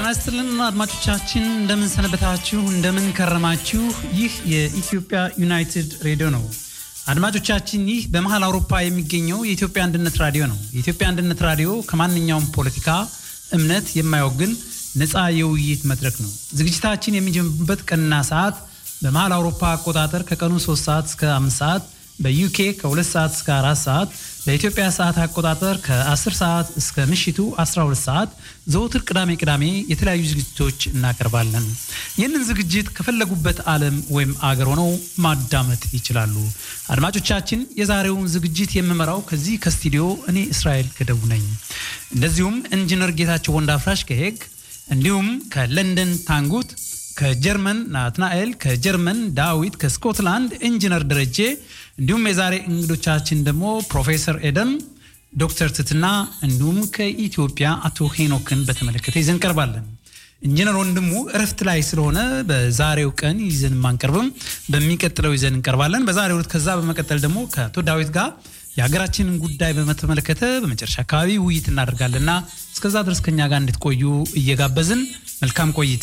ይስጥልን አድማጮቻችን፣ እንደምን ሰነበታችሁ? እንደምን ከረማችሁ? ይህ የኢትዮጵያ ዩናይትድ ሬዲዮ ነው። አድማጮቻችን፣ ይህ በመሀል አውሮፓ የሚገኘው የኢትዮጵያ አንድነት ራዲዮ ነው። የኢትዮጵያ አንድነት ራዲዮ ከማንኛውም ፖለቲካ እምነት የማይወግን ነፃ የውይይት መድረክ ነው። ዝግጅታችን የሚጀምርበት ቀንና ሰዓት በመሀል አውሮፓ አቆጣጠር ከቀኑ 3 ሰዓት እስከ 5 ሰዓት በዩኬ ከ2 ሰዓት እስከ 4 ሰዓት በኢትዮጵያ ሰዓት አቆጣጠር ከ10 ሰዓት እስከ ምሽቱ 12 ሰዓት ዘወትር ቅዳሜ ቅዳሜ የተለያዩ ዝግጅቶች እናቀርባለን። ይህንን ዝግጅት ከፈለጉበት ዓለም ወይም አገር ሆነው ማዳመጥ ይችላሉ። አድማጮቻችን፣ የዛሬውን ዝግጅት የምመራው ከዚህ ከስቱዲዮ እኔ እስራኤል ገደቡ ነኝ። እንደዚሁም ኢንጂነር ጌታቸው ወንዳፍራሽ ከሄግ እንዲሁም ከለንደን ታንጉት ከጀርመን ናትናኤል፣ ከጀርመን ዳዊት፣ ከስኮትላንድ ኢንጂነር ደረጀ እንዲሁም የዛሬ እንግዶቻችን ደግሞ ፕሮፌሰር ኤደን፣ ዶክተር ትትና እንዲሁም ከኢትዮጵያ አቶ ሄኖክን በተመለከተ ይዘን እንቀርባለን። ኢንጂነር ወንድሙ እረፍት ላይ ስለሆነ በዛሬው ቀን ይዘን ማንቀርብም፣ በሚቀጥለው ይዘን እንቀርባለን። በዛሬው ዕለት ከዛ በመቀጠል ደግሞ ከአቶ ዳዊት ጋር የሀገራችንን ጉዳይ በተመለከተ በመጨረሻ አካባቢ ውይይት እናደርጋለንና እስከዛ ድረስ ከኛ ጋር እንድትቆዩ እየጋበዝን መልካም ቆይታ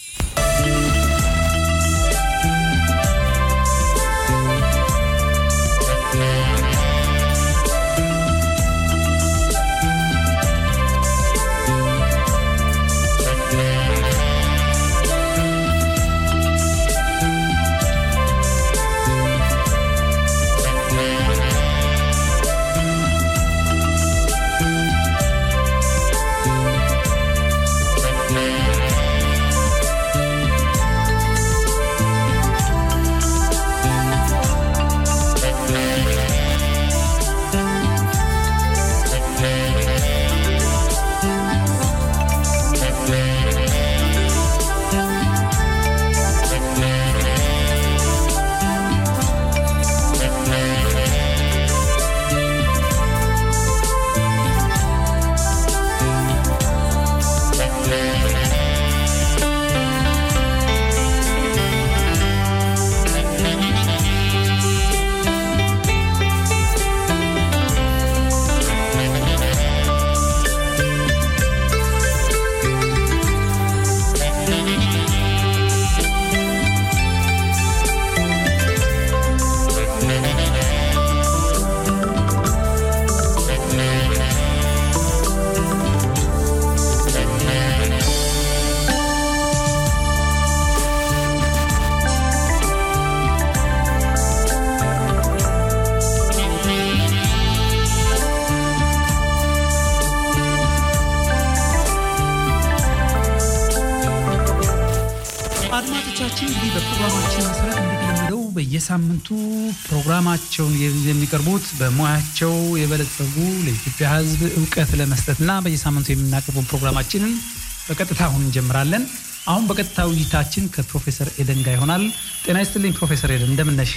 አድማጮቻችን እንግዲህ በፕሮግራማችን መሰረት እንደተለመደው በየሳምንቱ ፕሮግራማቸውን የሚቀርቡት በሙያቸው የበለጸጉ ለኢትዮጵያ ሕዝብ እውቀት ለመስጠትና በየሳምንቱ የምናቀርበው ፕሮግራማችንን በቀጥታ አሁን እንጀምራለን። አሁን በቀጥታ ውይይታችን ከፕሮፌሰር ኤደን ጋር ይሆናል። ጤና ይስጥልኝ ፕሮፌሰር ኤደን እንደምነሽ?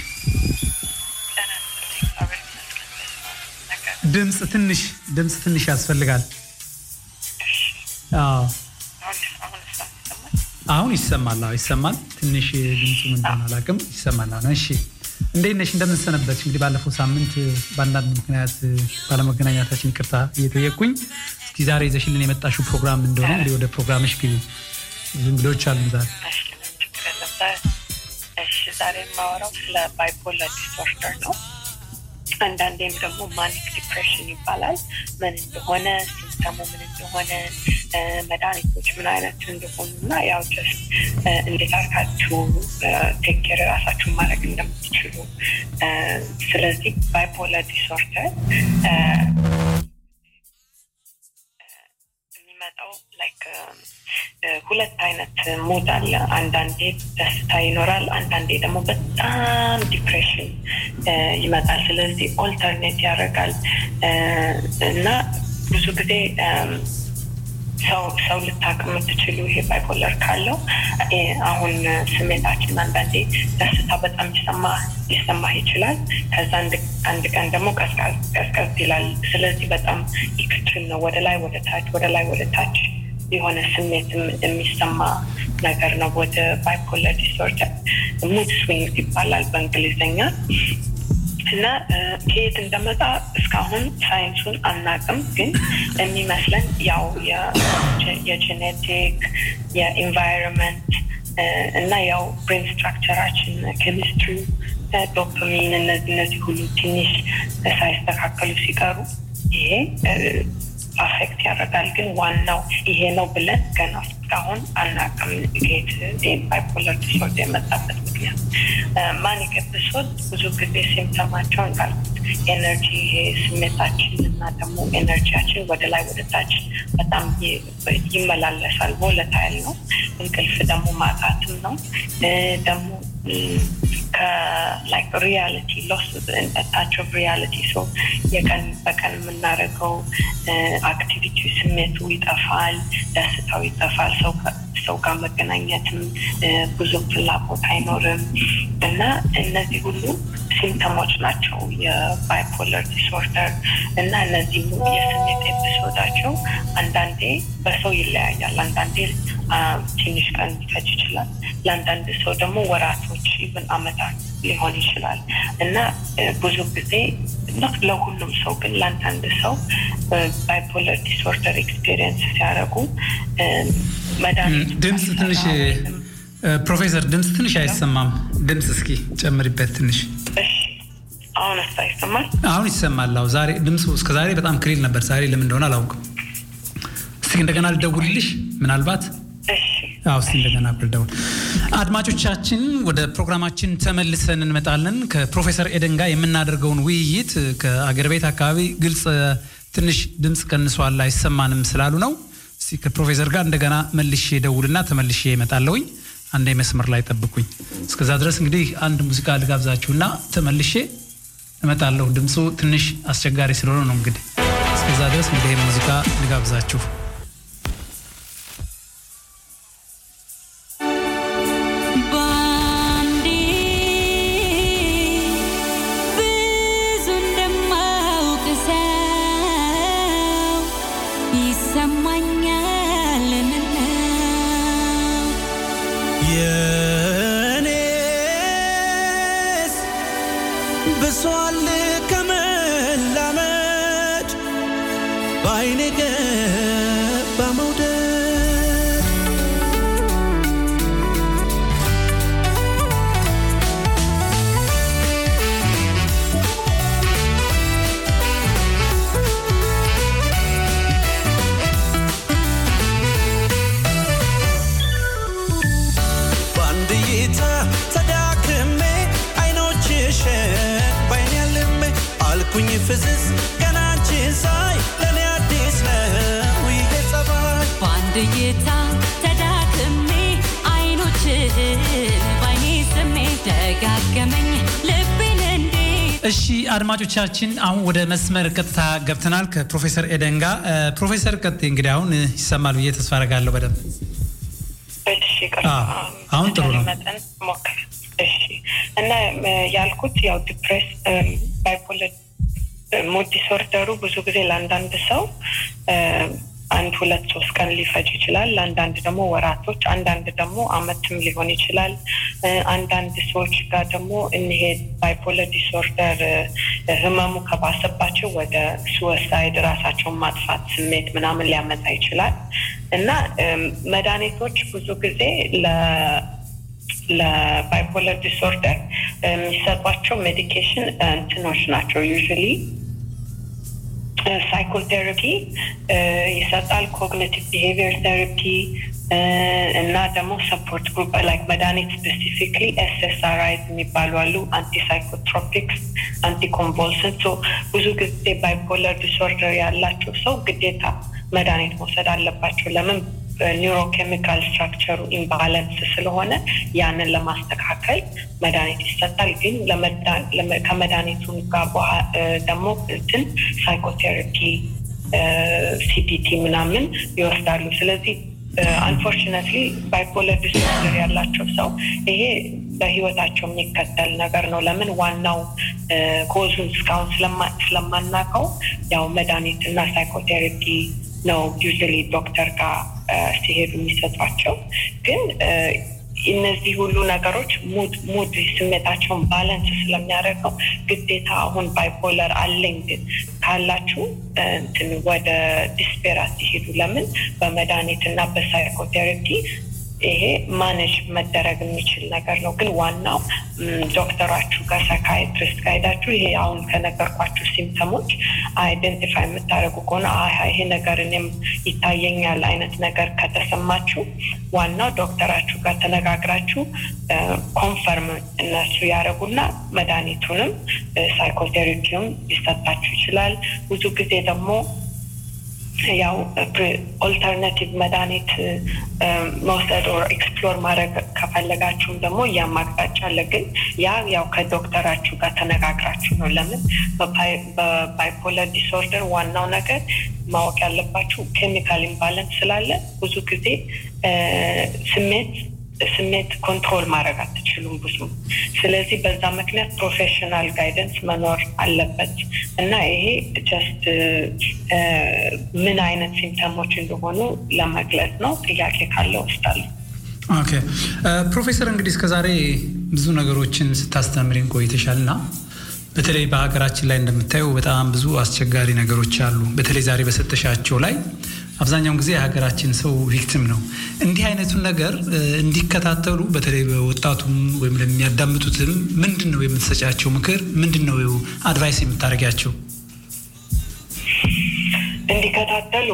ድምፅ ትንሽ ድምፅ ትንሽ ያስፈልጋል። አዎ አሁን ይሰማል። አዎ ይሰማል። ትንሽ ድምፁ ምን እንደሆነ አላውቅም። ይሰማል። አሁን እሺ፣ እንዴት ነሽ? እንደምንሰነበች? እንግዲህ ባለፈው ሳምንት በአንዳንድ ምክንያት ባለመገናኘታችን ይቅርታ እየጠየቅኩኝ፣ እስኪ ዛሬ ይዘሽልን የመጣሽው ፕሮግራም እንደሆነ እንግዲህ ወደ ፕሮግራምሽ ግቢ። ብዙ እንግዶች አሉ ዛሬ። እሺ፣ ዛሬ የማወራው ስለ ባይፖላር ዲስኦርደር ነው። አንዳንዴም ደግሞ ማኒክ ዲፕሬሽን ይባላል። ምን እንደሆነ ሲምፕተሙ ምን እንደሆነ መድኃኒቶች ምን አይነት እንደሆኑ እና ያው ጀስት እንዴት አድርጋችሁ ቴክ ኬር ራሳችሁን ማድረግ እንደምትችሉ ስለዚህ ባይፖላር ዲስኦርደር የሚመጣው ላይክ ሁለት አይነት ሙድ አለ። አንዳንዴ ደስታ ይኖራል፣ አንዳንዴ ደግሞ በጣም ዲፕሬሽን ይመጣል። ስለዚህ ኦልተርኔት ያደርጋል እና ብዙ ጊዜ ሰው ሰው ልታቅ የምትችሉ ይሄ ባይፖለር ካለው አሁን ስሜታችን አንዳንዴ ደስታ በጣም ሊሰማ ሊሰማህ ይችላል። ከዛ አንድ ቀን ደግሞ ቀዝቀዝ ይላል። ስለዚህ በጣም ኤክስትሪም ነው። ወደ ላይ ወደ ታች፣ ወደ ላይ ወደ ታች የሆነ ስሜት የሚሰማ ነገር ነው። ወደ ባይፖለር ዲስኦርደር ሙድ ስዊንግስ ይባላል በእንግሊዝኛ። እና ከየት እንደመጣ እስካሁን ሳይንሱን አናቅም፣ ግን የሚመስለን ያው የጄኔቲክ የኢንቫይሮንመንት እና ያው ብሬን ስትራክቸራችን ኬሚስትሪ ዶፓሚን እነዚህ እነዚህ ሁሉ ትንሽ ሳይስተካከሉ ሲቀሩ ይሄ አፌክት ያደርጋል። ግን ዋናው ይሄ ነው ብለን ገና እስካሁን አናውቅም። ጌት ባይፖለር ዲስኦርደር የመጣበት ምክንያት ማኒክ ኤፒሶድ ብዙ ጊዜ ሲምፕተማቸው እንዳልኩት ኤነርጂ ይሄ ስሜታችን እና ደግሞ ኤነርጂያችን ወደ ላይ ወደ ታች በጣም ይመላለሳል። ቮለታይል ነው። እንቅልፍ ደግሞ ማጣትም ነው ደግሞ ከላይክ ሪያሊቲ ሎስ ታች ኦፍ ሪያሊቲ ሶ የቀን በቀን የምናደርገው አክቲቪቲ ስሜቱ ይጠፋል፣ ደስታው ይጠፋል። ሰው ጋር መገናኘትም ብዙ ፍላጎት አይኖርም እና እነዚህ ሁሉ ሲምፕተሞች ናቸው የባይፖለር ዲስኦርደር እና እነዚህ የስሜት ኤፒሶዳቸው አንዳንዴ በሰው ይለያያል። አንዳንዴ ትንሽ ቀን ሊፈጅ ይችላል። ለአንዳንድ ሰው ደግሞ ወራቶች ኢቨን አመታት ሊሆን ይችላል እና ብዙ ጊዜ ለሁሉም ሰው ግን ለአንዳንድ ሰው ባይፖለር ዲስኦርደር ኤክስፔሪየንስ ሲያደርጉ መድኃኒት ድምፅ ትንሽ ፕሮፌሰር ድምፅ ትንሽ አይሰማም። ድምፅ እስኪ ጨምሪበት ትንሽ። አሁን ስ ይሰማል? አሁን ይሰማል። አዎ ዛሬ ድምፁ እስከ ዛሬ በጣም ክሊል ነበር። ዛሬ ለምን እንደሆነ አላውቅም። እስኪ እንደገና ልደውልልሽ ምናልባት አዎ እስኪ እንደገና ብልደውል። አድማጮቻችን ወደ ፕሮግራማችን ተመልሰን እንመጣለን። ከፕሮፌሰር ኤደን ጋር የምናደርገውን ውይይት ከአገር ቤት አካባቢ ግልጽ ትንሽ ድምፅ ቀንሷል አይሰማንም ስላሉ ነው። እስኪ ከፕሮፌሰር ጋር እንደገና መልሼ ደውልና ተመልሼ እመጣለሁኝ። አንዴ መስመር ላይ ጠብቁኝ። እስከዛ ድረስ እንግዲህ አንድ ሙዚቃ ልጋብዛችሁና ተመልሼ እመጣለሁ። ድምፁ ትንሽ አስቸጋሪ ስለሆነ ነው እንግዲህ እስከዛ ድረስ እንግዲህ ሙዚቃ ልጋብዛችሁ። ብሷል ከመላመድ በአይኔ ገባ መውደድ በአንድ እይታ ተዳክሜ አይኖችሽን ባይኔ ያልሜ አልኩኝ ፍዝዝ ገና አንቺን ሳይ ለእኔ አዲስ ነው ይሄ ጸባይ በአንድ እይታ ተዳክሜ አይኖችህን ባይኔ ስሜ ደጋገመኝ ልቤን እንዴ እሺ አድማጮቻችን አሁን ወደ መስመር ቀጥታ ገብተናል ከፕሮፌሰር ኤደን ጋር። ፕሮፌሰር ቀጥ እንግዲህ አሁን ይሰማል ብዬ ተስፋ አደርጋለሁ በደንብ እሺ አሁን ጥሩ ነው። መጠን ሞክር። እሺ እና ያልኩት ያው ዲፕሬስ ባይፖለር ሙድ ዲስኦርደሩ ብዙ ጊዜ ለአንዳንድ ሰው አንድ ሁለት ሶስት ቀን ሊፈጅ ይችላል። ለአንዳንድ ደግሞ ወራቶች፣ አንዳንድ ደግሞ አመትም ሊሆን ይችላል። አንዳንድ ሰዎች ጋር ደግሞ እኒሄ ባይፖለር ዲስኦርደር ህመሙ ከባሰባቸው ወደ ሱወሳይድ ራሳቸውን ማጥፋት ስሜት ምናምን ሊያመጣ ይችላል እና መድኃኒቶች ብዙ ጊዜ ለ ለባይፖለር ዲስኦርደር የሚሰጧቸው ሜዲኬሽን እንትኖች ናቸው ዩዥሊ ሳይኮቴራፒ ይሰጣል፣ ኮግኒቲቭ ቢሄቪየር ቴራፒ እና ደግሞ ሰፖርት ግሩፕ ላይክ መድኃኒት ስፔሲፊክሊ ኤስኤስአርአይዝ የሚባሉ አሉ፣ አንቲሳይኮትሮፒክስ፣ አንቲኮንቮልሰንት። ብዙ ጊዜ ባይፖለር ዲስኦርደር ያላቸው ሰው ግዴታ መድኃኒት መውሰድ አለባቸው። ለምን? ኒውሮኬሚካል ስትራክቸሩ ኢምባላንስ ስለሆነ ያንን ለማስተካከል መድኃኒት ይሰጣል። ግን ከመድኃኒቱ ጋር ደግሞ እንትን ሳይኮቴራፒ ሲቢቲ ምናምን ይወስዳሉ። ስለዚህ አንፎርችነትሊ ባይፖለር ዲስኦርደር ያላቸው ሰው ይሄ በህይወታቸው የሚከተል ነገር ነው። ለምን ዋናው ኮዙን እስካሁን ስለማናውቀው ያው መድኃኒት እና ሳይኮቴራፒ ነው ዩዥሊ ዶክተር ጋር ሲሄዱ የሚሰጧቸው። ግን እነዚህ ሁሉ ነገሮች ሙድ ሙድ ስሜታቸውን ባላንስ ስለሚያደርገው ግዴታ አሁን ባይፖለር አለኝ ግን ካላችሁ እንትን ወደ ዲስፔር አትሄዱ። ለምን በመድኃኒት እና በሳይኮቴራፒ ይሄ ማኔጅ መደረግ የሚችል ነገር ነው። ግን ዋናው ዶክተራችሁ ጋር ሳይካትሪስት ጋር ሄዳችሁ ይሄ አሁን ከነገርኳችሁ ሲምፕተሞች አይደንቲፋይ የምታደርጉ ከሆነ ይሄ ነገር እኔም ይታየኛል አይነት ነገር ከተሰማችሁ ዋናው ዶክተራችሁ ጋር ተነጋግራችሁ ኮንፈርም እነሱ ያደረጉና መድኃኒቱንም ሳይኮቴራፒውም ሊሰጣችሁ ይችላል። ብዙ ጊዜ ደግሞ ያው ኦልተርናቲቭ መድኃኒት መውሰድ ኦር ኤክስፕሎር ማድረግ ከፈለጋችሁም ደግሞ ያም አቅጣጫ አለ። ግን ያ ያው ከዶክተራችሁ ጋር ተነጋግራችሁ ነው። ለምን በባይፖለር ዲስኦርደር ዋናው ነገር ማወቅ ያለባችሁ ኬሚካል ኢምባለንስ ስላለ ብዙ ጊዜ ስሜት ስሜት ኮንትሮል ማድረግ አትችሉም ብዙ። ስለዚህ በዛ ምክንያት ፕሮፌሽናል ጋይደንስ መኖር አለበት እና ይሄ ጀስት ምን አይነት ሲምፕተሞች እንደሆኑ ለመግለጽ ነው። ጥያቄ ካለ ወስዳለሁ። ኦኬ ፕሮፌሰር፣ እንግዲህ እስከዛሬ ብዙ ነገሮችን ስታስተምሪን ቆይተሻል እና በተለይ በሀገራችን ላይ እንደምታየው በጣም ብዙ አስቸጋሪ ነገሮች አሉ። በተለይ ዛሬ በሰጠሻቸው ላይ አብዛኛውን ጊዜ የሀገራችን ሰው ቪክቲም ነው። እንዲህ አይነቱን ነገር እንዲከታተሉ በተለይ በወጣቱም ወይም ለሚያዳምጡትም ምንድን ነው የምትሰጫቸው ምክር? ምንድን ነው አድቫይስ የምታደርጊያቸው? እንዲከታተሉ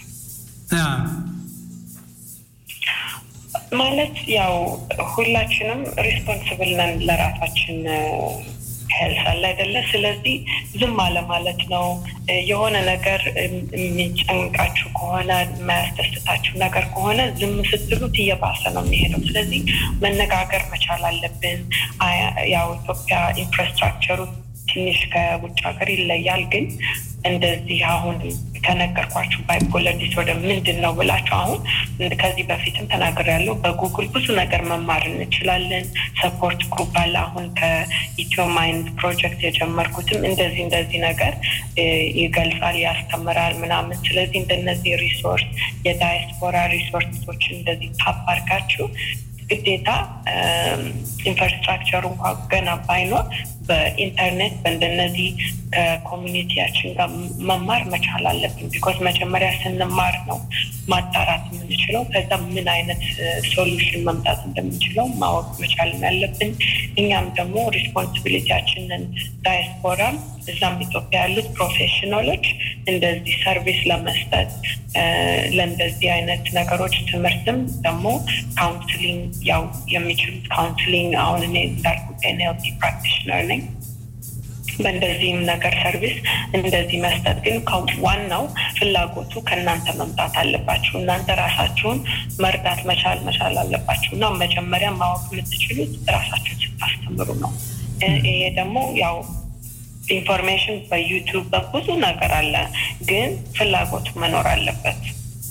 ማለት ያው ሁላችንም ሪስፖንስብል ነን ለራሳችን ሄልስ አለ አይደለ? ስለዚህ ዝም አለ ማለት ነው። የሆነ ነገር የሚጨንቃችሁ ከሆነ የማያስደስታችሁ ነገር ከሆነ ዝም ስትሉት እየባሰ ነው የሚሄደው። ስለዚህ መነጋገር መቻል አለብን። ያው ኢትዮጵያ ኢንፍራስትራክቸሩ ትንሽ ከውጭ ሀገር ይለያል። ግን እንደዚህ አሁን ከነገርኳችሁ ባይፖለር ዲስኦርደር ምንድን ነው ብላችሁ አሁን ከዚህ በፊትም ተናግሬያለሁ። በጉግል ብዙ ነገር መማር እንችላለን። ሰፖርት ግሩፕ አለ። አሁን ከኢትዮ ማይንድ ፕሮጀክት የጀመርኩትም እንደዚህ እንደዚህ ነገር ይገልጻል፣ ያስተምራል ምናምን። ስለዚህ እንደነዚህ ሪሶርስ የዳያስፖራ ሪሶርሶችን እንደዚህ ታፕ አድርጋችሁ ግዴታ ኢንፍራስትራክቸሩ እንኳ ገና ባይኖር በኢንተርኔት በእንደነዚህ ከኮሚኒቲያችን ጋር መማር መቻል አለብን። ቢኮዝ መጀመሪያ ስንማር ነው ማጣራት የምንችለው። ከዛ ምን አይነት ሶሉሽን መምጣት እንደምንችለው ማወቅ መቻል ያለብን። እኛም ደግሞ ሪስፖንሲቢሊቲያችንን ዳያስፖራም እዛም ኢትዮጵያ ያሉት ፕሮፌሽናሎች እንደዚህ ሰርቪስ ለመስጠት ለእንደዚህ አይነት ነገሮች ትምህርትም ደግሞ ካውንስሊንግ ያው የሚችሉት ካውንስሊንግ አሁን እኔ እንዳልኩት ኤንኤልፒ ፕራክቲሽነር ነኝ። በእንደዚህም ነገር ሰርቪስ እንደዚህ መስጠት ግን ዋናው ፍላጎቱ ከእናንተ መምጣት አለባችሁ። እናንተ ራሳችሁን መርዳት መቻል መቻል አለባችሁ እና መጀመሪያ ማወቅ የምትችሉት ራሳችሁን ስታስተምሩ ነው። ይሄ ደግሞ ያው ኢንፎርሜሽን በዩቱብ በብዙ ነገር አለ፣ ግን ፍላጎቱ መኖር አለበት።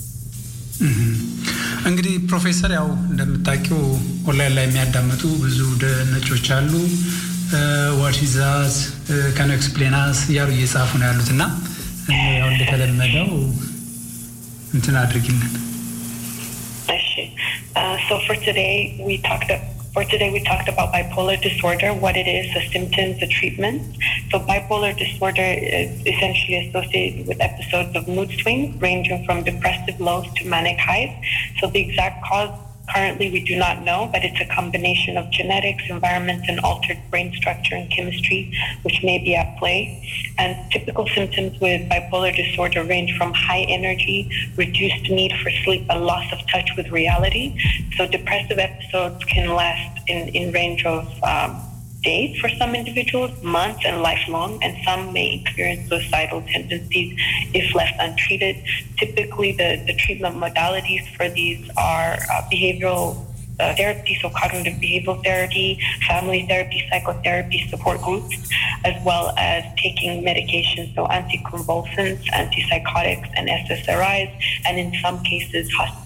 እንግዲህ ፕሮፌሰር ያው እንደምታውቂው ኦንላይን ላይ የሚያዳምጡ ብዙ ነጮች አሉ። ዋት ዛዝ ከን ኤክስፕሌናስ እያሉ እየጻፉ ነው ያሉት እና ያው እንደተለመደው እንትን አድርጊልን። እሺ so for today we talked For today, we talked about bipolar disorder, what it is, the symptoms, the treatment. So, bipolar disorder is essentially associated with episodes of mood swings ranging from depressive lows to manic highs. So, the exact cause currently we do not know, but it's a combination of genetics, environment, and altered brain structure and chemistry, which may be at play. And typical symptoms with bipolar disorder range from high energy, reduced need for sleep, and loss of touch with reality. So depressive episodes can last in, in range of um, days for some individuals, months, and lifelong, and some may experience suicidal tendencies if left untreated. Typically, the, the treatment modalities for these are uh, behavioral uh, therapy, so cognitive behavioral therapy, family therapy, psychotherapy, support groups, as well as taking medications, so anticonvulsants, antipsychotics, and SSRIs, and in some cases, hospital,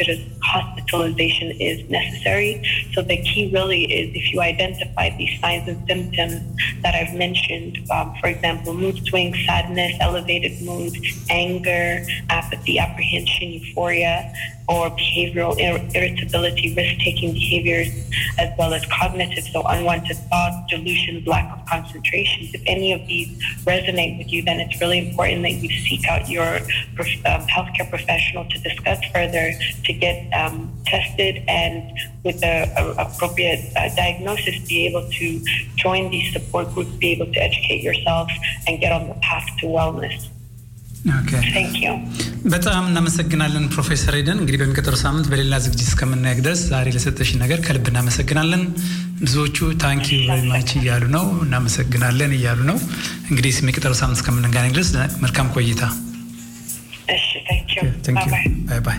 hospitalization is necessary. So the key really is if you identify these signs and symptoms that I've mentioned, um, for example, mood swings, sadness, elevated mood, anger, apathy, apprehension, euphoria, or behavioral ir- irritability, risk-taking behaviors, as well as cognitive, so unwanted thoughts, delusions, lack of concentration. If any of these resonate with you, then it's really important that you seek out your prof- um, healthcare professional to discuss further, to get um, tested, and with the uh, appropriate uh, diagnosis, be able to join these support groups, be able to educate yourself, and get on the path to wellness. ኦኬ Thank you. በጣም እናመሰግናለን ፕሮፌሰር ኤደን። እንግዲህ በሚቀጥለው ሳምንት በሌላ ዝግጅት እስከምናየቅ ድረስ ዛሬ ለሰጠሽን ነገር ከልብ እናመሰግናለን። ብዙዎቹ ታንኪ ቨሪ ማች እያሉ ነው፣ እናመሰግናለን እያሉ ነው። እንግዲህ የሚቀጥለው ሳምንት እስከምንገናኝ ድረስ መልካም ቆይታ። እሺ፣ thank you. Thank you. Bye-bye. ባይ ባይ።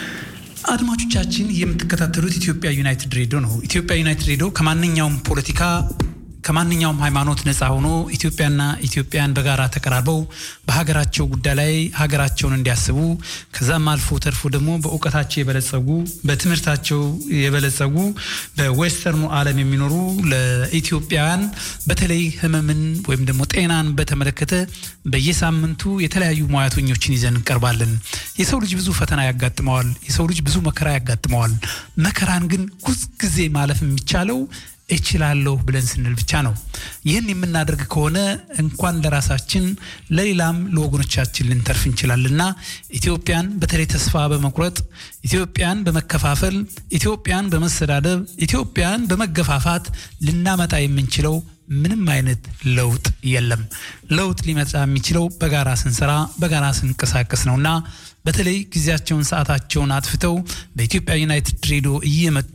አድማጮቻችን የምትከታተሉት ኢትዮጵያ ዩናይትድ ሬዲዮ ነው። ኢትዮጵያ ዩናይትድ ሬዲዮ ከማንኛውም ፖለቲካ ከማንኛውም ሃይማኖት ነፃ ሆኖ ኢትዮጵያና ኢትዮጵያን በጋራ ተቀራርበው በሀገራቸው ጉዳይ ላይ ሀገራቸውን እንዲያስቡ ከዛም አልፎ ተርፎ ደግሞ በእውቀታቸው የበለጸጉ በትምህርታቸው የበለጸጉ በዌስተርኑ ዓለም የሚኖሩ ለኢትዮጵያውያን በተለይ ሕመምን ወይም ደግሞ ጤናን በተመለከተ በየሳምንቱ የተለያዩ ሙያተኞችን ይዘን እንቀርባለን። የሰው ልጅ ብዙ ፈተና ያጋጥመዋል። የሰው ልጅ ብዙ መከራ ያጋጥመዋል። መከራን ግን ሁልጊዜ ማለፍ የሚቻለው እችላለሁ ብለን ስንል ብቻ ነው። ይህን የምናደርግ ከሆነ እንኳን ለራሳችን ለሌላም ለወገኖቻችን ልንተርፍ እንችላለንና ኢትዮጵያን በተለይ ተስፋ በመቁረጥ ኢትዮጵያን በመከፋፈል ኢትዮጵያን በመሰዳደብ ኢትዮጵያን በመገፋፋት ልናመጣ የምንችለው ምንም አይነት ለውጥ የለም። ለውጥ ሊመጣ የሚችለው በጋራ ስንሰራ በጋራ ስንንቀሳቀስ ነውና በተለይ ጊዜያቸውን ሰዓታቸውን አጥፍተው በኢትዮጵያ ዩናይትድ ሬዲዮ እየመጡ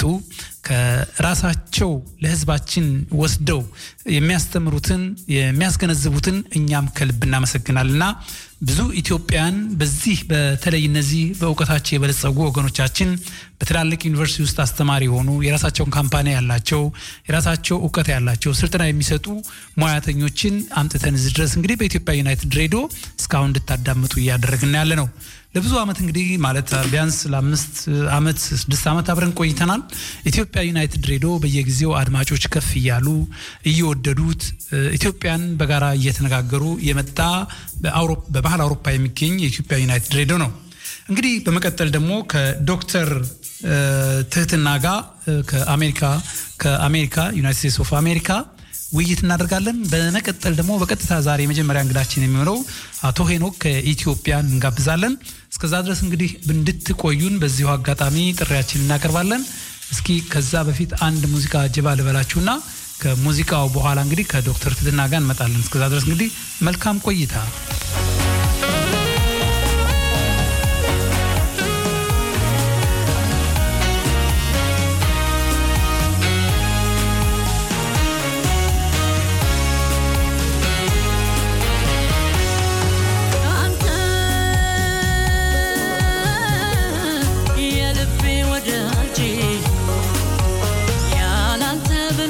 ከራሳቸው ለሕዝባችን ወስደው የሚያስተምሩትን የሚያስገነዝቡትን እኛም ከልብ እናመሰግናልና ብዙ ኢትዮጵያን በዚህ በተለይ እነዚህ በእውቀታቸው የበለጸጉ ወገኖቻችን በትላልቅ ዩኒቨርሲቲ ውስጥ አስተማሪ የሆኑ የራሳቸውን ካምፓኒ ያላቸው የራሳቸው እውቀት ያላቸው ስልጠና የሚሰጡ ሙያተኞችን አምጥተን እዚህ ድረስ እንግዲህ በኢትዮጵያ ዩናይትድ ሬዲዮ እስካሁን እንድታዳምጡ እያደረግን ያለ ነው። ለብዙ ዓመት እንግዲህ ማለት ቢያንስ ለአምስት ዓመት ስድስት ዓመት አብረን ቆይተናል። ኢትዮጵያ ዩናይትድ ሬዲዮ በየጊዜው አድማጮች ከፍ እያሉ እየወደዱት ኢትዮጵያን በጋራ እየተነጋገሩ የመጣ በባህል አውሮፓ የሚገኝ የኢትዮጵያ ዩናይትድ ሬዲዮ ነው። እንግዲህ በመቀጠል ደግሞ ከዶክተር ትህትና ጋር ከአሜሪካ ከአሜሪካ ዩናይትድ ስቴትስ ኦፍ አሜሪካ ውይይት እናደርጋለን። በመቀጠል ደግሞ በቀጥታ ዛሬ የመጀመሪያ እንግዳችን የሚሆነው አቶ ሄኖክ ከኢትዮጵያ እንጋብዛለን። እስከዛ ድረስ እንግዲህ እንድትቆዩን በዚሁ አጋጣሚ ጥሪያችን እናቀርባለን። እስኪ ከዛ በፊት አንድ ሙዚቃ ጅባ ልበላችሁና ከሙዚቃው በኋላ እንግዲህ ከዶክተር ትትና ጋር እንመጣለን። እስከዛ ድረስ እንግዲህ መልካም ቆይታ።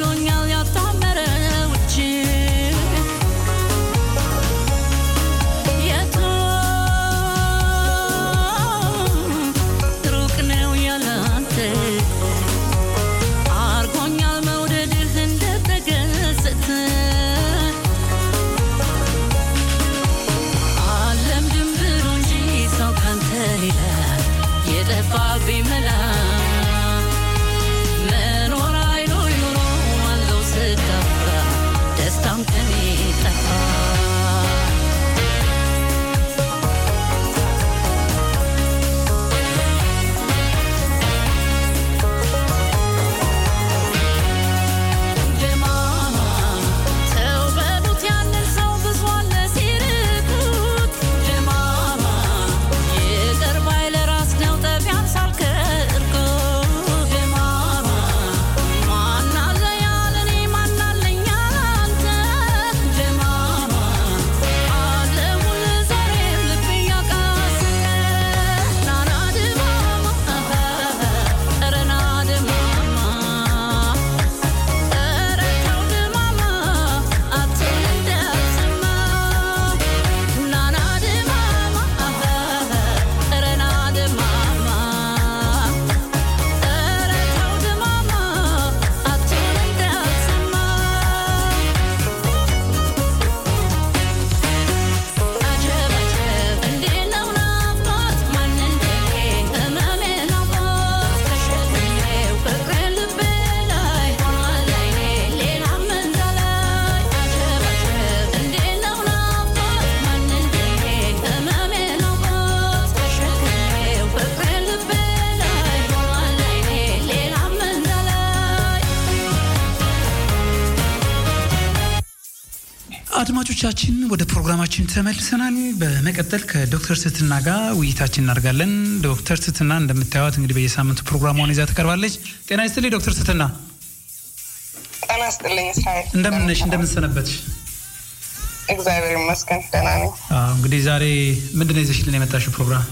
ያላንተ ብሎኛል ያጣመረ ውጭ አድማጮቻችን ወደ ፕሮግራማችን ተመልሰናል። በመቀጠል ከዶክተር ስትና ጋር ውይይታችን እናደርጋለን። ዶክተር ስትና እንደምታዩት እንግዲህ በየሳምንቱ ፕሮግራሟን ይዛ ትቀርባለች። ጤና ይስጥልኝ ዶክተር ስትና። ጤና ይስጥልኝ እስራኤል። እንደምነሽ እንደምንሰነበትሽ? እግዚአብሔር ይመስገን ደህና ነኝ። አዎ፣ እንግዲህ ዛሬ ምንድን ነው ይዘሽልን የመጣሽው ፕሮግራም?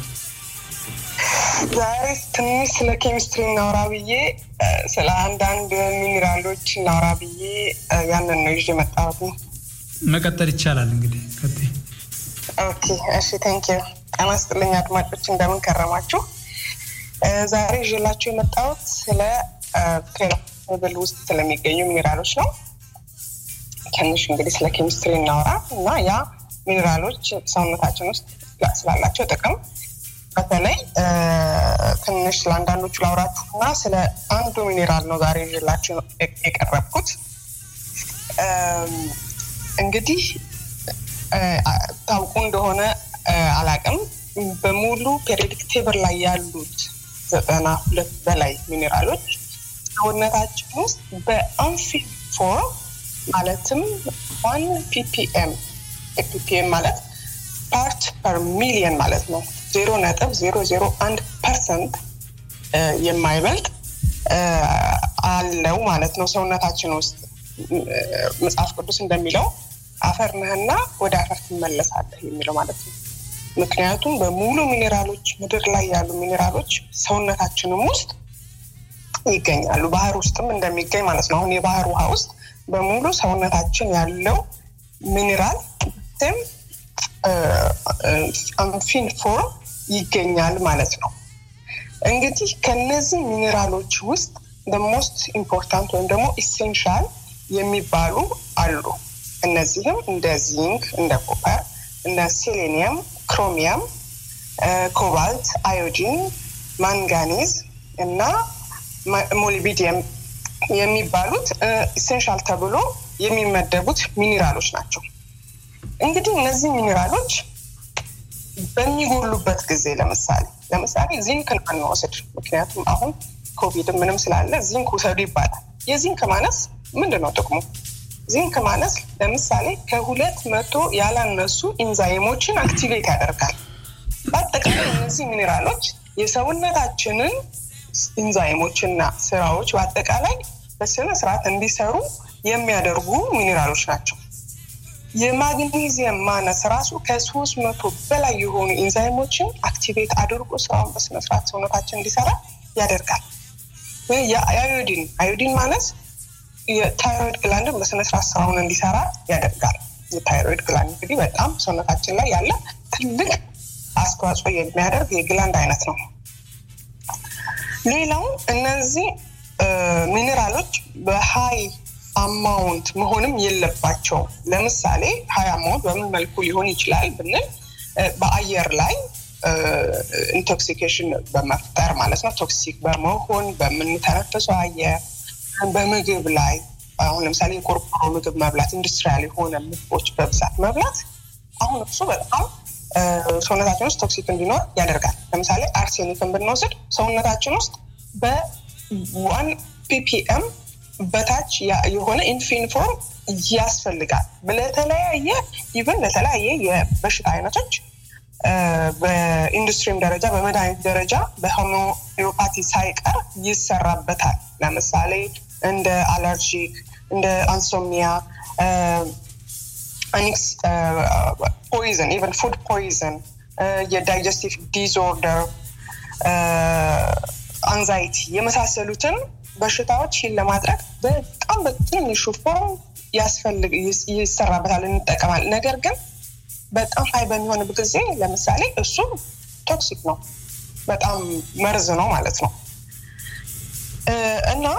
ዛሬ ትንሽ ስለ ኬሚስትሪ እናውራ ብዬ እ፣ ስለ አንዳንድ ሚኒራሎች እናውራ ብዬ እ፣ ያንን ነው ይዤ የመጣሁት ነው። መቀጠል ይቻላል እንግዲህ ቀጥይ። ኦኬ እሺ፣ ቴንክ ዩ። ጤና ይስጥልኝ አድማጮች፣ እንደምን ከረማችሁ? እ፣ ዛሬ ይዤላችሁ የመጣሁት ስለ ፔሮብል ውስጥ ስለሚገኙ ሚኒራሎች ነው። ትንሽ እንግዲህ ስለ ኬሚስትሪ እናውራ እና ያ ሚኒራሎች ሰውነታችን ውስጥ ስላላቸው ጥቅም በተለይ እ፣ ትንሽ ለአንዳንዶቹ ላውራችሁ እና ስለ አንዱ ሚኔራል ነው ዛሬ ይዤላችሁ የቀረብኩት። እም፣ እንግዲህ እ፣ ታውቁ እንደሆነ እ፣ አላቅም በሙሉ ፔሪዮዲክ ቴብል ላይ ያሉት ዘጠና ሁለት በላይ ሚኔራሎች ሰውነታችን ውስጥ በአንፊል ፎርም ማለትም ዋን ፒፒኤም ፒፒኤም ማለት ፓርት ፐር ሚሊየን ማለት ነው። ዜሮ ነጥብ ዜሮ ዜሮ አንድ ፐርሰንት የማይበልጥ እ፣ አለው ማለት ነው ሰውነታችን ውስጥ እ፣ መጽሐፍ ቅዱስ እንደሚለው አፈር ነህና ወደ አፈር ትመለሳለህ የሚለው ማለት ነው። ምክንያቱም በሙሉ ሚኔራሎች ምድር ላይ ያሉ ሚኔራሎች ሰውነታችንም ውስጥ ይገኛሉ። ባህር ውስጥም እንደሚገኝ ማለት ነው። አሁን የባህር ውሃ ውስጥ በሙሉ ሰውነታችን ያለው ሚኔራል ም አንፊን ፎርም ይገኛል ማለት ነው። እንግዲህ ከነዚህ ሚኔራሎች ውስጥ ሞስት ኢምፖርታንት ወይም ደግሞ ኢሴንሻል የሚባሉ አሉ። እነዚህም እንደ ዚንክ፣ እንደ ኮፐር፣ እንደ ሴሌኒየም፣ ክሮሚየም፣ ኮባልት፣ አዮዲን፣ ማንጋኒዝ እና ሞሊቢዲየም የሚባሉት ኢሴንሻል ተብሎ የሚመደቡት ሚኒራሎች ናቸው። እንግዲህ እነዚህ ሚኒራሎች በሚጎሉበት ጊዜ ለምሳሌ ለምሳሌ ዚንክን አንወስድ። ምክንያቱም አሁን ኮቪድ ምንም ስላለ ዚንክ ውሰዱ ይባላል። የዚንክ ማነስ ምንድን ነው ጥቅሙ? ዚንክ ማነስ ለምሳሌ ከሁለት መቶ ያላነሱ ኢንዛይሞችን አክቲቬት ያደርጋል። በአጠቃላይ እነዚህ ሚኔራሎች የሰውነታችንን ኢንዛይሞችና ስራዎች በአጠቃላይ በስነ ስርዓት እንዲሰሩ የሚያደርጉ ሚኔራሎች ናቸው። የማግኔዚየም ማነስ ራሱ ከሶስት መቶ በላይ የሆኑ ኢንዛይሞችን አክቲቬት አድርጎ ስራውን በስነስርዓት ሰውነታችን እንዲሰራ ያደርጋል። የአዮዲን አዮዲን ማነስ የታይሮይድ ግላንድን በስነስርዓት ስራውን እንዲሰራ ያደርጋል። የታይሮይድ ግላንድ እንግዲህ በጣም ሰውነታችን ላይ ያለ ትልቅ አስተዋጽኦ የሚያደርግ የግላንድ አይነት ነው። ሌላው እነዚህ ሚኔራሎች በሀይ አማውንት መሆንም የለባቸውም። ለምሳሌ ሀይ አማውንት በምን መልኩ ሊሆን ይችላል ብንል በአየር ላይ ኢንቶክሲኬሽን በመፍጠር ማለት ነው። ቶክሲክ በመሆን በምንተነፍሰው አየር፣ በምግብ ላይ አሁን ለምሳሌ የቆርቆሮ ምግብ መብላት፣ ኢንዱስትሪያል የሆነ ምግቦች በብዛት መብላት አሁን እሱ በጣም ሰውነታችን ውስጥ ቶክሲክ እንዲኖር ያደርጋል። ለምሳሌ አርሴኒክን ብንወስድ ሰውነታችን ውስጥ በዋን ፒፒኤም በታች የሆነ ኢንፊኒፎርም ያስፈልጋል። ለተለያየ ኢቨን ለተለያየ የበሽታ አይነቶች በኢንዱስትሪም ደረጃ በመድኃኒት ደረጃ በሆሚዮፓቲ ሳይቀር ይሰራበታል። ለምሳሌ እንደ አለርጂክ፣ እንደ አንሶሚያ፣ አኒክስ ፖይዘን፣ ኢቨን ፉድ ፖይዘን፣ የዳይጀስቲቭ ዲስኦርደር፣ አንዛይቲ የመሳሰሉትን በሽታዎች ሂል ለማድረግ በጣም በትንሹ ፎርም ያስፈልግ ይሰራበታል፣ እንጠቀማል። ነገር ግን በጣም ሀይ በሚሆንበት ጊዜ ለምሳሌ እሱ ቶክሲክ ነው፣ በጣም መርዝ ነው ማለት ነው እና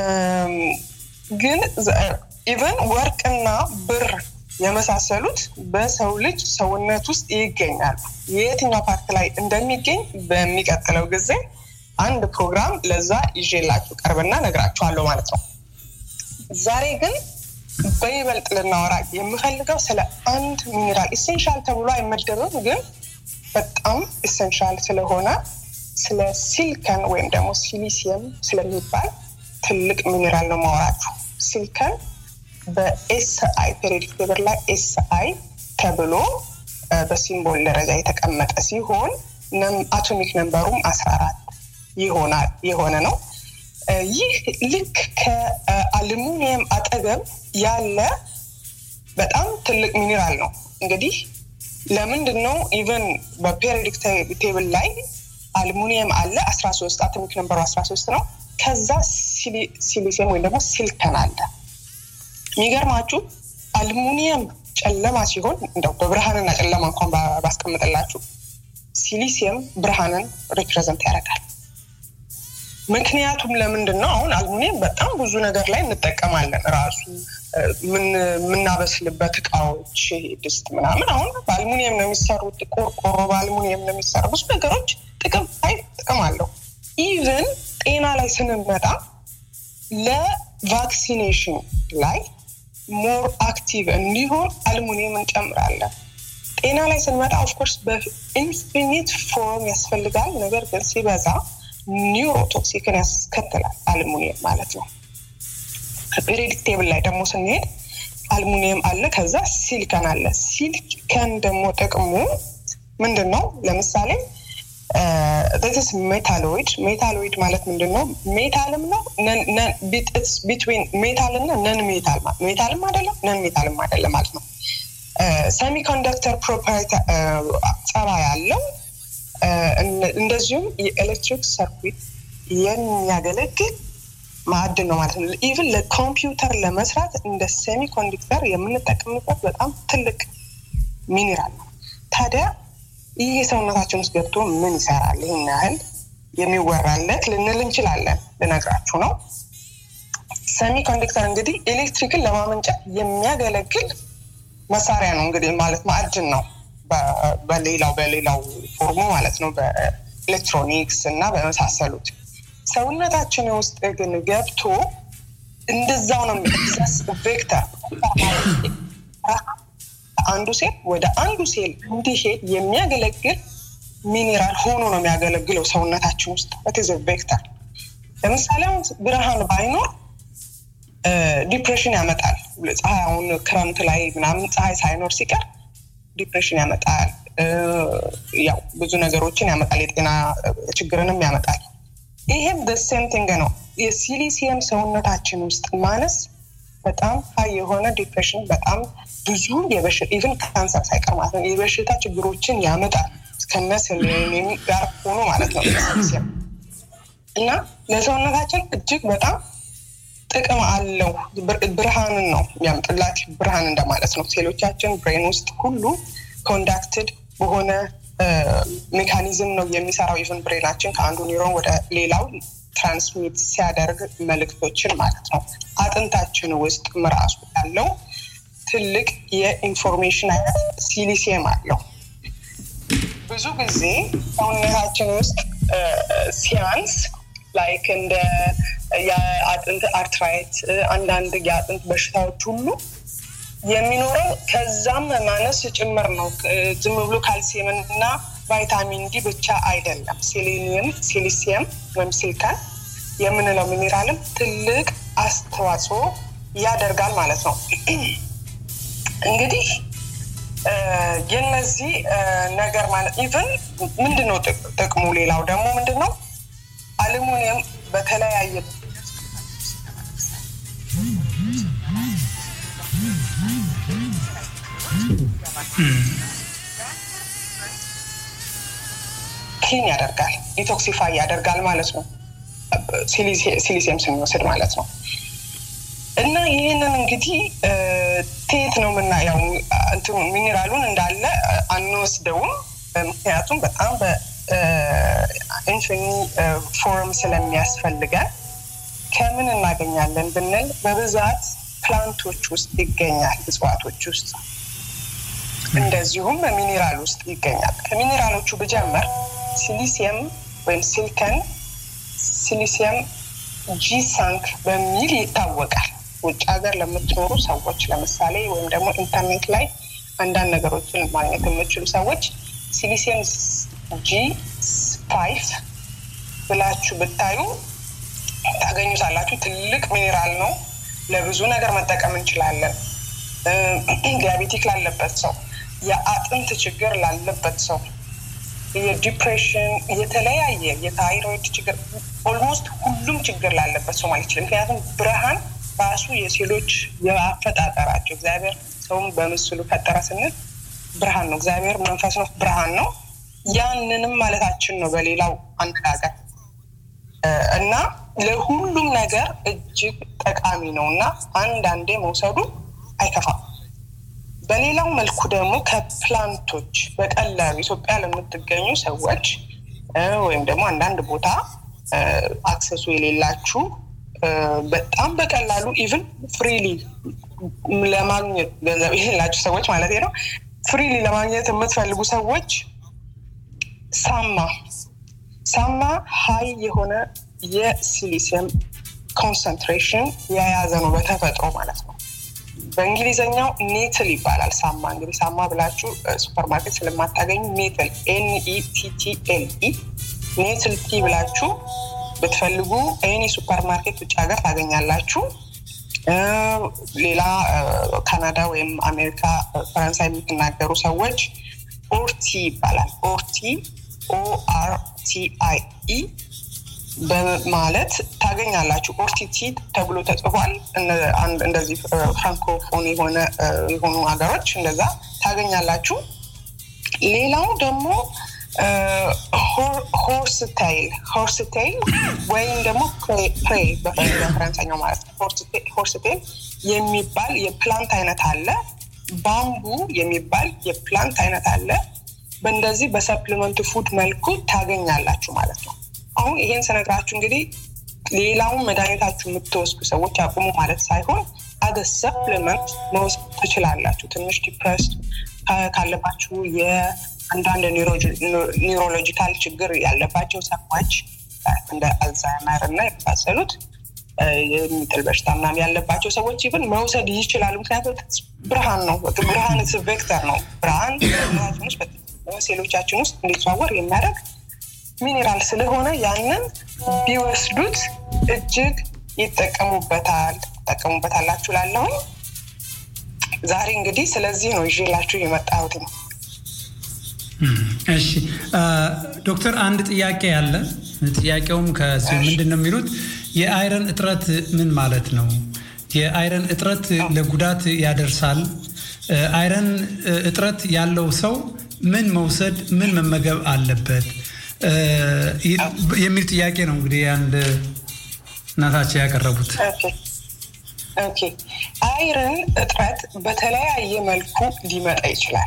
ግን ኢቨን ወርቅና ብር የመሳሰሉት በሰው ልጅ ሰውነት ውስጥ ይገኛሉ። የየትኛው ፓርት ላይ እንደሚገኝ በሚቀጥለው ጊዜ አንድ ፕሮግራም ለዛ ይዤላችሁ ቀርብና ነግራችኋለሁ ማለት ነው። ዛሬ ግን በይበልጥ ልናወራ የምፈልገው ስለ አንድ ሚኒራል ኢሴንሻል ተብሎ አይመደብም፣ ግን በጣም ኢሴንሻል ስለሆነ ስለ ሲልከን ወይም ደግሞ ሲሊሲየም ስለሚባል ትልቅ ሚኒራል ነው ማወራችሁ። ሲልከን በኤስ አይ ፔሪዮዲክ ቴብል ላይ ኤስ አይ ተብሎ በሲምቦል ደረጃ የተቀመጠ ሲሆን አቶሚክ ነንበሩም አስራ አራት ይሆናል የሆነ ነው። ይህ ልክ ከአሉሚኒየም አጠገብ ያለ በጣም ትልቅ ሚኒራል ነው። እንግዲህ ለምንድን ነው ኢቨን በፔሪዮዲክ ቴብል ላይ አሉሚኒየም አለ አስራ ሶስት አቶሚክ ነንበሩ አስራ ሶስት ነው። ከዛ ሲሊሲየም ወይም ደግሞ ሲልከን አለ። የሚገርማችሁ አሉሚኒየም ጨለማ ሲሆን እንደው በብርሃንና ጨለማ እንኳን ባስቀምጥላችሁ ሲሊሲየም ብርሃንን ሪፕሬዘንት ያደርጋል። ምክንያቱም ለምንድን ነው አሁን አልሙኒየም በጣም ብዙ ነገር ላይ እንጠቀማለን። ራሱ የምናበስልበት እቃዎች ድስት ምናምን አሁን በአልሙኒየም ነው የሚሰሩት። ቆርቆሮ በአልሙኒየም ነው የሚሰሩ ብዙ ነገሮች ጥቅም አይ ጥቅም አለው። ኢቨን ጤና ላይ ስንመጣ ለቫክሲኔሽን ላይ ሞር አክቲቭ እንዲሆን አልሙኒየም እንጨምራለን። ጤና ላይ ስንመጣ ኦፍኮርስ በኢንፊኒት ፎርም ያስፈልጋል። ነገር ግን ሲበዛ ኒውሮቶክሲክን ያስከትላል አልሙኒየም ማለት ነው። ፔሪዮዲክ ቴብል ላይ ደግሞ ስንሄድ አልሙኒየም አለ፣ ከዛ ሲሊከን አለ። ሲሊከን ደግሞ ጥቅሙ ምንድን ነው? ለምሳሌ ስ ሜታሎይድ ሜታሎይድ ማለት ምንድን ነው? ሜታልም ነው ቢትዊን ሜታል እና ነን ሜታል ሜታልም አይደለም ነን ሜታልም አይደለም ማለት ነው። ሰሚኮንዳክተር ፕሮፐርቲ ጸባ ያለው እንደዚሁም የኤሌክትሪክ ሰርኩት የሚያገለግል ማዕድን ነው ማለት ነው። ኢቭን ለኮምፒውተር ለመስራት እንደ ሴሚ ኮንዳክተር የምንጠቀምበት በጣም ትልቅ ሚኒራል ነው። ታዲያ ይህ ሰውነታችን ውስጥ ገብቶ ምን ይሰራል? ይህን ያህል የሚወራለት ልንል እንችላለን። ልነግራችሁ ነው። ሴሚ ኮንዳክተር እንግዲህ ኤሌክትሪክን ለማመንጨት የሚያገለግል መሳሪያ ነው። እንግዲህ ማለት ማዕድን ነው በሌላው በሌላው ፎርሙ ማለት ነው በኤሌክትሮኒክስ እና በመሳሰሉት ሰውነታችን ውስጥ ግን ገብቶ እንደዛው ነው የሚዘስ ቬክተር አንዱ ሴል ወደ አንዱ ሴል እንዲሄድ የሚያገለግል ሚኔራል ሆኖ ነው የሚያገለግለው ሰውነታችን ውስጥ በትዘ ቬክተር ለምሳሌ አሁን ብርሃን ባይኖር ዲፕሬሽን ያመጣል ፀሐይ አሁን ክረምት ላይ ምናምን ፀሐይ ሳይኖር ሲቀር ዲፕሬሽን ያመጣል ያው ብዙ ነገሮችን ያመጣል የጤና ችግርንም ያመጣል ይሄም ደሴም ቲንግ ነው የሲሊሲየም ሰውነታችን ውስጥ ማነስ በጣም ሀይ የሆነ ዲፕሬሽን በጣም ብዙ ኢቨን ካንሰር ሳይቀር ማለት ነው የበሽታ ችግሮችን ያመጣል ከነስሌኒየም ጋር ሆኖ ማለት ነው ሲሊሲየም እና ለሰውነታችን እጅግ በጣም ጥቅም አለው ብርሃንን ነው የሚያምጥላት ብርሃን እንደማለት ነው ሴሎቻችን ብሬን ውስጥ ሁሉ ኮንዳክትድ በሆነ ሜካኒዝም ነው የሚሰራው ኢቨን ብሬናችን ከአንዱ ኒውሮን ወደ ሌላው ትራንስሚት ሲያደርግ መልእክቶችን ማለት ነው አጥንታችን ውስጥ ምራሱ ያለው ትልቅ የኢንፎርሜሽን አይነት ሲሊሲየም አለው ብዙ ጊዜ ሰውነታችን ውስጥ ሲያንስ ላይክ እንደ የአጥንት አርትራይት አንዳንድ የአጥንት በሽታዎች ሁሉ የሚኖረው ከዛም ማነስ ጭምር ነው ዝም ብሎ ካልሲየምን እና ቫይታሚን ዲ ብቻ አይደለም ሴሌኒየም ሲሊሲየም ወይም ሲልካን የምንለው ሚኔራልም ትልቅ አስተዋጽኦ ያደርጋል ማለት ነው እንግዲህ የነዚህ ነገር ማለት ኢቨን ምንድን ነው ጥቅሙ ሌላው ደግሞ ምንድን ነው አሉሚኒየም በተለያየ ክሊን ያደርጋል ዲቶክሲፋይ ያደርጋል ማለት ነው ሲሊሲየም ስንወስድ ማለት ነው እና ይህንን እንግዲህ ቴት ነው የምናየው እንትኑ ሚኔራሉን እንዳለ አንወስደውም ምክንያቱም በጣም በኢንፊኒ ፎርም ስለሚያስፈልገን ከምን እናገኛለን ብንል በብዛት ፕላንቶች ውስጥ ይገኛል እጽዋቶች ውስጥ እንደዚሁም ሚኔራል ውስጥ ይገኛል ከሚኔራሎቹ ብጀምር ሲሊሲየም ወይም ሲልከን ሲሊሲየም ጂ ሳንክ በሚል ይታወቃል ውጭ ሀገር ለምትኖሩ ሰዎች ለምሳሌ ወይም ደግሞ ኢንተርኔት ላይ አንዳንድ ነገሮችን ማግኘት የምችሉ ሰዎች ሲሊሲየም ጂ ፋይቭ ብላችሁ ብታዩ ታገኙታላችሁ ትልቅ ሚኔራል ነው ለብዙ ነገር መጠቀም እንችላለን። ዲያቤቲክ ላለበት ሰው፣ የአጥንት ችግር ላለበት ሰው፣ የዲፕሬሽን የተለያየ የታይሮይድ ችግር ኦልሞስት ሁሉም ችግር ላለበት ሰው ማለት ይችላል። ምክንያቱም ብርሃን ራሱ የሴሎች የአፈጣጠራቸው እግዚአብሔር ሰውን በምስሉ ፈጠረ ስንል ብርሃን ነው። እግዚአብሔር መንፈስ ነው፣ ብርሃን ነው። ያንንም ማለታችን ነው በሌላው አነጋገር እና ለሁሉም ነገር እጅግ ጠቃሚ ነው እና አንዳንዴ መውሰዱ አይከፋም። በሌላው መልኩ ደግሞ ከፕላንቶች በቀላሉ ኢትዮጵያ ለምትገኙ ሰዎች ወይም ደግሞ አንዳንድ ቦታ አክሰሱ የሌላችሁ በጣም በቀላሉ ኢቭን ፍሪሊ ለማግኘት ገንዘብ የሌላችሁ ሰዎች ማለት ነው ፍሪሊ ለማግኘት የምትፈልጉ ሰዎች ሳማ ሳማ ሀይ የሆነ የሲሊሲየም ኮንሰንትሬሽን የያዘ ነው በተፈጥሮ ማለት ነው። በእንግሊዝኛው ኔትል ይባላል። ሳማ እንግዲህ ሳማ ብላችሁ ሱፐርማርኬት ስለማታገኙ ኔትል ኤንኢቲቲኤልኢ ኔትል ቲ ብላችሁ ብትፈልጉ ኤኒ ሱፐርማርኬት ውጭ ሀገር ታገኛላችሁ። ሌላ ካናዳ ወይም አሜሪካ፣ ፈረንሳይ የምትናገሩ ሰዎች ኦርቲ ይባላል። ኦርቲ ኦአርቲአይኢ በማለት ታገኛላችሁ። ኦርቲቲ ተብሎ ተጽፏል። እንደዚህ ፍራንኮፎን የሆነ የሆኑ ሀገሮች እንደዛ ታገኛላችሁ። ሌላው ደግሞ ሆርስታይል ሆርስታይል ወይም ደግሞ ፕሬ በፈረንሳኛው ማለት ነው። ሆርስታይል የሚባል የፕላንት አይነት አለ። ባምቡ የሚባል የፕላንት አይነት አለ። በእንደዚህ በሰፕሊመንት ፉድ መልኩ ታገኛላችሁ ማለት ነው። አሁን ይሄን ስነግራችሁ እንግዲህ ሌላውን መድኃኒታችሁ የምትወስዱ ሰዎች አቁሙ ማለት ሳይሆን አደ ሰፕሊመንት መውሰድ ትችላላችሁ። ትንሽ ዲፕረስ ካለባችሁ የአንዳንድ ኒውሮሎጂካል ችግር ያለባቸው ሰዎች እንደ አልዛይመር እና የመሳሰሉት የሚጥል በሽታ ምናምን ያለባቸው ሰዎች ይብን መውሰድ ይችላሉ። ምክንያቱም ብርሃን ነው። ብርሃን ቬክተር ነው። ብርሃን ሴሎቻችን ውስጥ እንዲዘዋወር የሚያደርግ ሚኔራል ስለሆነ ያንን ቢወስዱት እጅግ ይጠቀሙበታል ይጠቀሙበታላችሁ ላለሁኝ ዛሬ እንግዲህ ስለዚህ ነው ይዤላችሁ የመጣሁት ነው። እሺ ዶክተር፣ አንድ ጥያቄ አለ። ጥያቄውም ከዚሁ ምንድን ነው የሚሉት የአይረን እጥረት ምን ማለት ነው? የአይረን እጥረት ለጉዳት ያደርሳል። አይረን እጥረት ያለው ሰው ምን መውሰድ ምን መመገብ አለበት የሚል ጥያቄ ነው እንግዲህ አንድ እናታቸው ያቀረቡት። ኦኬ አይረን እጥረት በተለያየ መልኩ ሊመጣ ይችላል።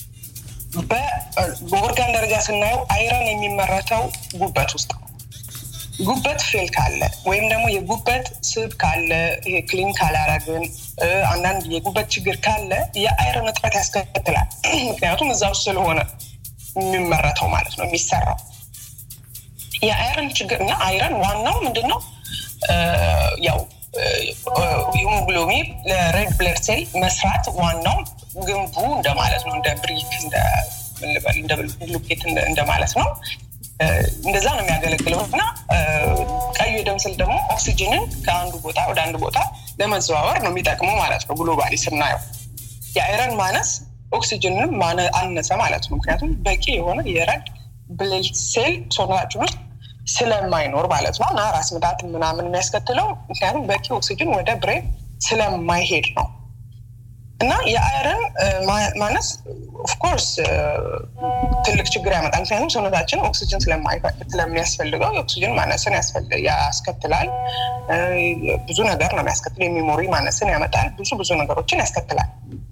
በኦርጋን ደረጃ ስናየው አይረን የሚመረተው ጉበት ውስጥ ነው። ጉበት ፌል ካለ ወይም ደግሞ የጉበት ስብ ካለ ይሄ ክሊን ካላረግን አንዳንድ የጉበት ችግር ካለ የአይረን እጥረት ያስከትላል። ምክንያቱም እዛ ውስጥ ስለሆነ የሚመረተው ማለት ነው የሚሰራው የአይረን ችግር እና አይረን ዋናው ምንድን ነው ያው ሂሞግሎቢን ለሬድ ብለድ ሴል መስራት ዋናው ግንቡ እንደማለት ነው። እንደ ብሪክ እንደ ብሉኬት እንደማለት ነው። እንደዛ ነው የሚያገለግለው እና ቀዩ የደም ስል ደግሞ ኦክሲጅንን ከአንዱ ቦታ ወደ አንድ ቦታ ለመዘዋወር ነው የሚጠቅመው ማለት ነው። ግሎባሊ ስናየው የአይረን ማነስ ኦክሲጅንን አነሰ ማለት ነው። ምክንያቱም በቂ የሆነ የረድ ብለድ ሴል ሰውነታችን ውስጥ ስለማይኖር ማለት ነው እና ራስ ምታት ምናምን የሚያስከትለው ምክንያቱም በቂ ኦክሲጅን ወደ ብሬን ስለማይሄድ ነው እና የአይረን ማነስ ኦፍኮርስ ትልቅ ችግር ያመጣል። ምክንያቱም ሰውነታችን ኦክሲጅን ስለሚያስፈልገው የኦክሲጅን ማነስን ያስከትላል። ብዙ ነገር ነው የሚያስከትለው። የሚሞሪ ማነስን ያመጣል። ብዙ ብዙ ነገሮችን ያስከትላል።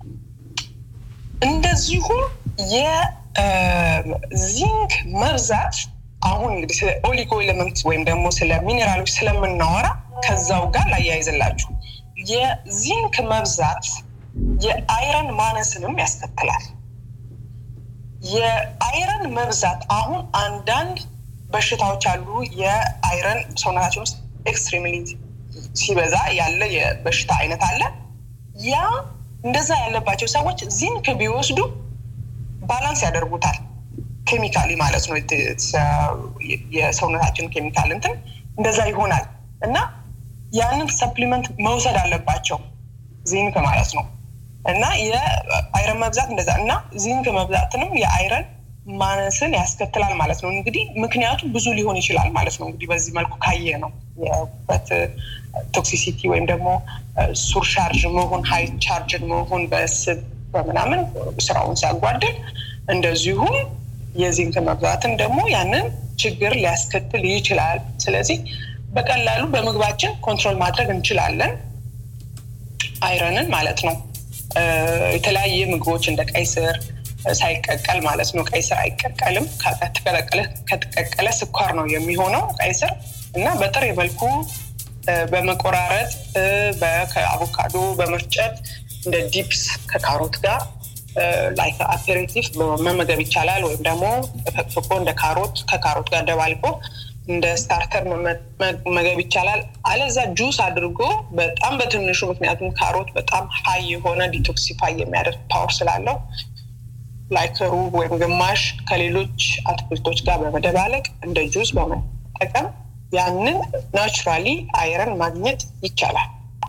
እንደዚሁም የዚንክ መብዛት አሁን እንግዲህ ስለ ኦሊጎ ኤሌመንት ወይም ደግሞ ስለ ሚኔራሎች ስለምናወራ ከዛው ጋር ላያይዝላችሁ የዚንክ መብዛት የአይረን ማነስንም ያስከትላል። የአይረን መብዛት አሁን አንዳንድ በሽታዎች አሉ። የአይረን ሰውነታችን ውስጥ ኤክስትሪምሊ ሲበዛ ያለ የበሽታ አይነት አለ። ያ እንደዛ ያለባቸው ሰዎች ዚንክ ቢወስዱ ባላንስ ያደርጉታል። ኬሚካሊ ማለት ነው። የሰውነታችን ኬሚካል እንትን እንደዛ ይሆናል እና ያንን ሰፕሊመንት መውሰድ አለባቸው ዚንክ ማለት ነው እና የአይረን መብዛት እንደዛ እና ዚንክ መብዛትንም የአይረን ማነስን ያስከትላል ማለት ነው እንግዲህ ምክንያቱ ብዙ ሊሆን ይችላል ማለት ነው እንግዲህ በዚህ መልኩ ካየ ነው የበት ቶክሲሲቲ ወይም ደግሞ ሱር ቻርጅ መሆን ሀይ ቻርጅን መሆን በስብ በምናምን ስራውን ሲያጓድል እንደዚሁም የዚንክ መብዛትን ደግሞ ያንን ችግር ሊያስከትል ይችላል ስለዚህ በቀላሉ በምግባችን ኮንትሮል ማድረግ እንችላለን አይረንን ማለት ነው የተለያየ ምግቦች እንደ ቀይ ስር ሳይቀቀል ማለት ነው ቀይ ስር አይቀቀልም ከተቀቀለ ስኳር ነው የሚሆነው ቀይ ስር እና በጥሬ መልኩ በመቆራረጥ ከአቮካዶ በመፍጨት እንደ ዲፕስ ከካሮት ጋር ላይክ አፔሬቲቭ መመገብ ይቻላል ወይም ደግሞ ተፈቅፍቆ እንደ ካሮት ከካሮት ጋር ደባልቆ እንደ ስታርተር መመገብ ይቻላል አለዛ ጁስ አድርጎ በጣም በትንሹ ምክንያቱም ካሮት በጣም ሀይ የሆነ ዲቶክሲፋይ የሚያደርግ ፓወር ስላለው ላይክ ሩብ ወይም ግማሽ ከሌሎች አትክልቶች ጋር በመደባለቅ እንደ ጁስ በመጠቀም ያንን ናቹራሊ አይረን ማግኘት ይቻላል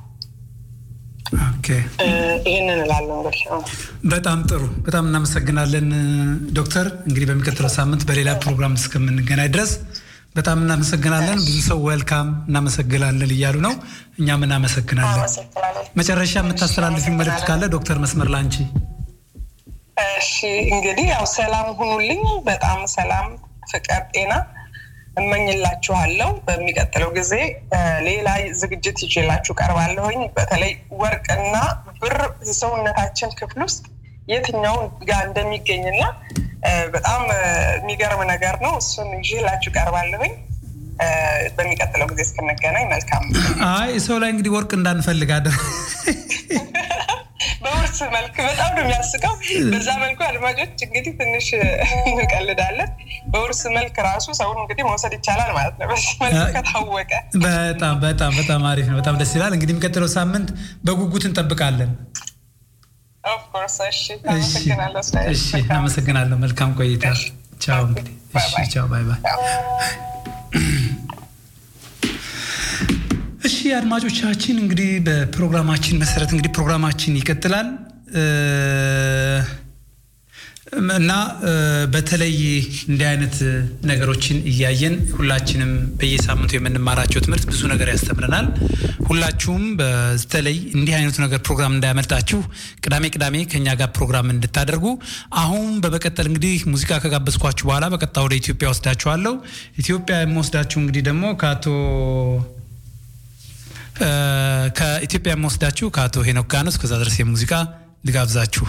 ይህንን እላለሁ እንግዲህ በጣም ጥሩ በጣም እናመሰግናለን ዶክተር እንግዲህ በሚቀጥለው ሳምንት በሌላ ፕሮግራም እስከምንገናኝ ድረስ በጣም እናመሰግናለን ብዙ ሰው ወልካም እናመሰግናለን እያሉ ነው እኛም እናመሰግናለን መጨረሻ የምታስተላልፊ መልእክት ካለ ዶክተር መስመር ላንቺ እሺ እንግዲህ ያው ሰላም ሁኑልኝ በጣም ሰላም ፍቅር ጤና እመኝላችኋለሁ በሚቀጥለው ጊዜ ሌላ ዝግጅት ይችላችሁ ቀርባለሁኝ በተለይ ወርቅና ብር ሰውነታችን ክፍል ውስጥ የትኛው ጋር እንደሚገኝና በጣም የሚገርም ነገር ነው እሱን ይላችሁ ቀርባለሁኝ በሚቀጥለው ጊዜ እስክንገናኝ መልካም አይ ሰው ላይ እንግዲህ ወርቅ እንዳንፈልግ አደ በውርስ መልክ በጣም ነው የሚያስቀው በዛ መልኩ አድማጮች እንግዲህ ትንሽ እንቀልዳለን በውርስ መልክ ራሱ ሰውን እንግዲህ መውሰድ ይቻላል ማለት ነው በዚህ መልክ ከታወቀ በጣም በጣም በጣም አሪፍ ነው በጣም ደስ ይላል እንግዲህ የሚቀጥለው ሳምንት በጉጉት እንጠብቃለን እሺ አመሰግናለሁ መልካም ቆይታ ቻው እንግዲህ እሺ ቻው ባይ ባይ እሺ አድማጮቻችን እንግዲህ በፕሮግራማችን መሰረት እንግዲህ ፕሮግራማችን ይቀጥላል እና በተለይ እንዲህ አይነት ነገሮችን እያየን ሁላችንም በየሳምንቱ የምንማራቸው ትምህርት ብዙ ነገር ያስተምረናል ሁላችሁም በተለይ እንዲህ አይነቱ ነገር ፕሮግራም እንዳያመልጣችሁ ቅዳሜ ቅዳሜ ከኛ ጋር ፕሮግራም እንድታደርጉ አሁን በመቀጠል እንግዲህ ሙዚቃ ከጋበዝኳችሁ በኋላ በቀጥታ ወደ ኢትዮጵያ ወስዳችኋለሁ ኢትዮጵያ የምወስዳችሁ እንግዲህ ደግሞ ከአቶ ከኢትዮጵያ የምወስዳችሁ ከአቶ ሄኖክ ጋር ነው እስከዛ ድረስ የሙዚቃ ልጋብዛችሁ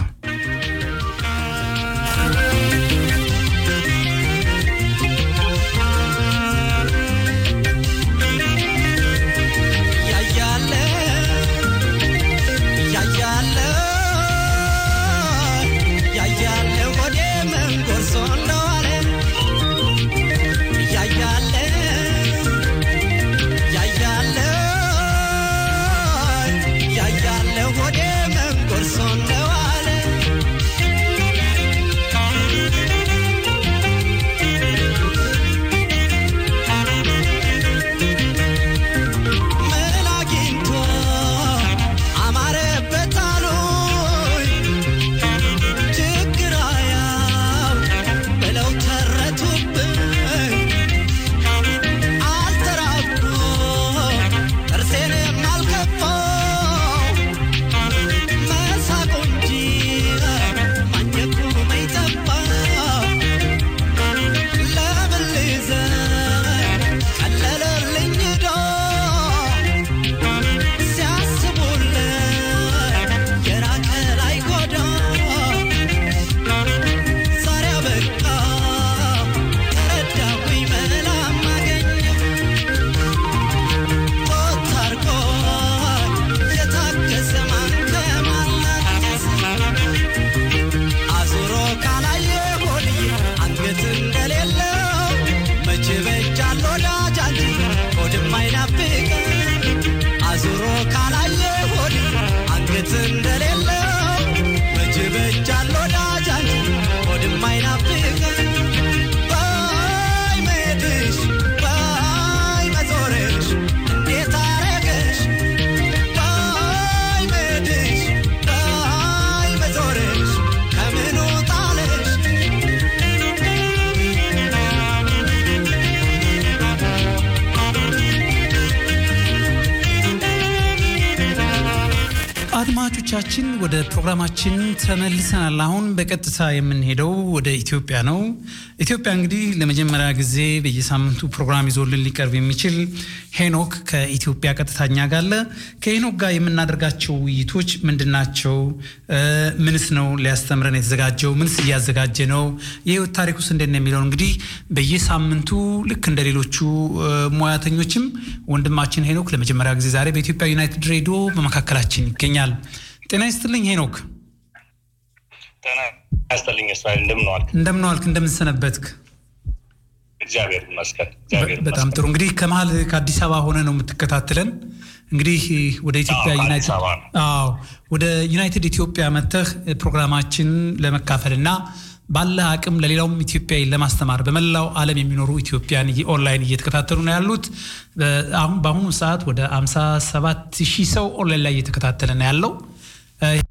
አድማጮቻችን ወደ ፕሮግራማችን ተመልሰናል። አሁን በቀጥታ የምንሄደው ወደ ኢትዮጵያ ነው። ኢትዮጵያ እንግዲህ ለመጀመሪያ ጊዜ በየሳምንቱ ፕሮግራም ይዞልን ሊቀርብ የሚችል ሄኖክ ከኢትዮጵያ ቀጥታኛ ጋር አለ። ከሄኖክ ጋር የምናደርጋቸው ውይይቶች ምንድን ናቸው? ምንስ ነው ሊያስተምረን የተዘጋጀው? ምንስ እያዘጋጀ ነው? የህይወት ታሪክ ውስጥ እንዴት ነው የሚለው እንግዲህ በየሳምንቱ ልክ እንደ ሌሎቹ ሙያተኞችም ወንድማችን ሄኖክ ለመጀመሪያ ጊዜ ዛሬ በኢትዮጵያ ዩናይትድ ሬዲዮ በመካከላችን ይገኛል። ጤና ይስጥልኝ ሄኖክ። ጤና ይስጥልኝ እስራኤል፣ እንደምን ዋልክ? እንደምን ዋልክ? እንደምን ሰነበትክ? እግዚአብሔር ይመስገን። እግዚአብሔር በጣም ጥሩ። እንግዲህ ከመሀል ከአዲስ አበባ ሆነ ነው የምትከታተለን። እንግዲህ ወደ ኢትዮጵያ አዎ፣ ዩናይትድ አዲስ አበባ ነው። አዎ ወደ ዩናይትድ ኢትዮጵያ መጥተህ ፕሮግራማችን ለመካፈልና ባለ አቅም ለሌላውም ኢትዮጵያዊ ለማስተማር በመላው ዓለም የሚኖሩ ኢትዮጵያን ኦንላይን እየተከታተሉ ነው ያሉት። አሁን በአሁኑ ሰዓት ወደ 57 ሺህ ሰው ኦንላይን ላይ እየተከታተለ ነው ያለው።